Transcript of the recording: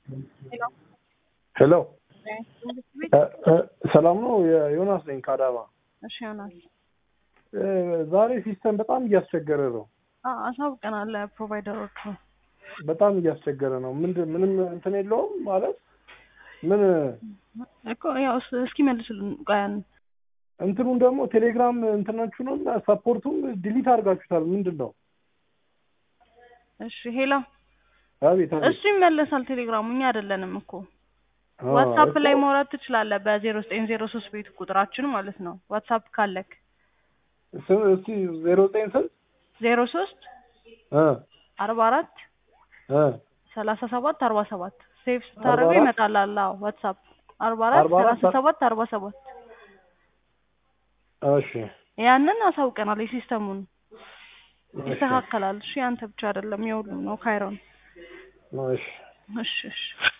ሄሎ ሰላም ነው? ዮናስ ነኝ ከአዳማ። እሺ ዮናስ፣ ዛሬ ሲስተም በጣም እያስቸገረ ነው። አዎ አሳውቀናል ፕሮቫይደሮቹ። በጣም እያስቸገረ ነው። ምንድን ምንም እንትን የለውም ማለት ምን እኮ ያው እስ- እስኪ መልስልን ቆያን እንትኑን ደግሞ ቴሌግራም እንትናችሁንም ሰፖርቱም ዲሊት አድርጋችሁታል። ምንድን ነው? እሺ ሄላ አቤት አቤት። እሱ ይመለሳል። ቴሌግራሙ እኛ አይደለንም እኮ አዎ፣ ዋትሳፕ እኮ ላይ ማውራት ትችላለህ። በዜሮ ዘጠኝ ዜሮ ሶስት ቤት ቁጥራችን ማለት ነው። ዋትሳፕ ካለክ ስ- እስኪ ዜሮ ዘጠኝ ስንት ዜሮ ሶስት እ አርባ አራት እ ሰላሳ ሰባት አርባ ሰባት ሴቭ ስታደርገው አራት ይመጣላል። አዎ ዋትሳፕ አርባ አራት አርባ አራት ሰላሳ ሰባት አርባ ሰባት እሺ ያንን አሳውቀናል። የሲስተሙን እሺ ይስተካከላል። እሺ ያንተ ብቻ አይደለም የሁሉም ነው። ካይሮን እሺ እሺ እሺ